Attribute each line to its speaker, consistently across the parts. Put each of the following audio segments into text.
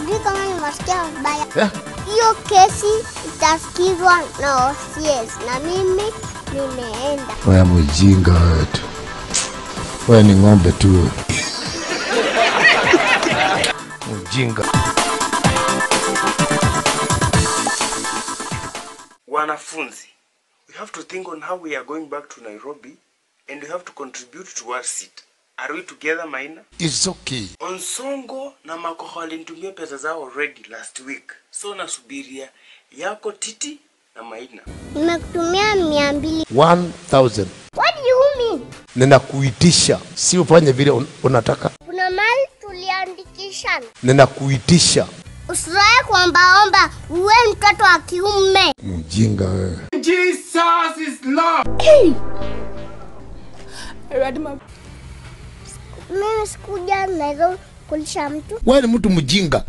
Speaker 1: Sijui kama nimesikia vibaya.
Speaker 2: Eh?
Speaker 1: Hiyo kesi itasikizwa na OCS na mimi nimeenda.
Speaker 2: Wewe mjinga wewe tu. Wewe ni ng'ombe tu. Mjinga.
Speaker 3: Wanafunzi, we have to think on how we are going back to Nairobi and we have to contribute towards it. Are we together, Maina?
Speaker 2: It's okay.
Speaker 3: Onsongo na Makoha walinitumia pesa zao already last week, so nasubiria yako Titi na Maina.
Speaker 1: Nimekutumia mia mbili.
Speaker 2: 1000.
Speaker 1: What do you mean?
Speaker 2: Ninakuitisha, si ufanye vile un unataka.
Speaker 1: Kuna mali tuliandikishana.
Speaker 2: Ninakuitisha.
Speaker 1: Usizoe kuombaomba, uwe mtoto wa kiume.
Speaker 2: Mjinga wewe.
Speaker 1: Mimi sikuja Nairobi kulisha mtu.
Speaker 2: Wewe ni mtu mjinga.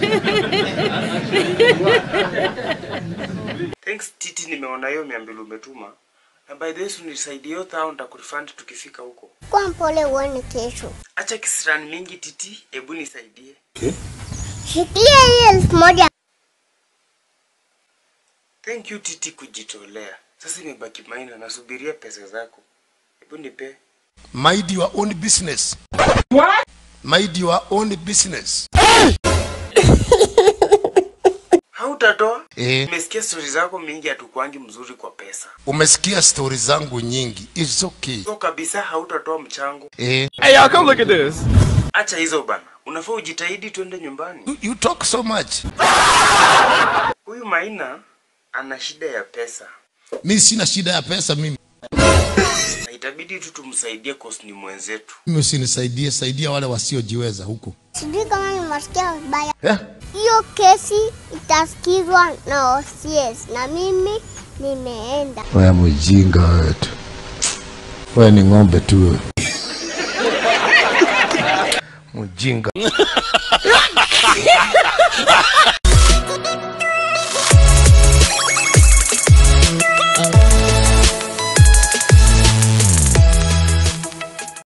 Speaker 3: Thanks Titi, nimeona hiyo mia mbili umetuma. Na by the way, unisaidie hiyo thao nitakurefund tukifika huko.
Speaker 1: Kwa mpole uone kesho.
Speaker 3: Acha kisirani mingi Titi, hebu nisaidie.
Speaker 1: Shikilia hii elfu moja.
Speaker 3: Thank you Titi kujitolea. Sasa imebaki Maina, nasubiria pesa zako. Hebu nipe.
Speaker 2: Mind your own business. What? Mind your own business.
Speaker 3: Hautatoa?
Speaker 2: Eh,
Speaker 3: Nimesikia stori zako mingi, hatukwangi mzuri kwa pesa.
Speaker 2: umesikia stori zangu nyingi. It's okay.
Speaker 3: So kabisa hautatoa mchango.
Speaker 2: Eh,
Speaker 4: Hey, y'all, come look at this.
Speaker 3: Acha hizo bana, unafaa ujitahidi twende nyumbani.
Speaker 2: you, you talk so much.
Speaker 3: Huyu Maina ana shida ya pesa
Speaker 2: Mi sina shida ya pesa mimi.
Speaker 3: na itabidi tu tumsaidie cause ni mwenzetu.
Speaker 2: Mimi usinisaidie, saidia wale wasiojiweza huko.
Speaker 1: Sijui kama nimesikia vibaya.
Speaker 2: Eh?
Speaker 1: Hiyo kesi itasikizwa na OCS na mimi nimeenda.
Speaker 2: Wewe mjinga wewe tu. Wewe ni ng'ombe tu. Mjinga.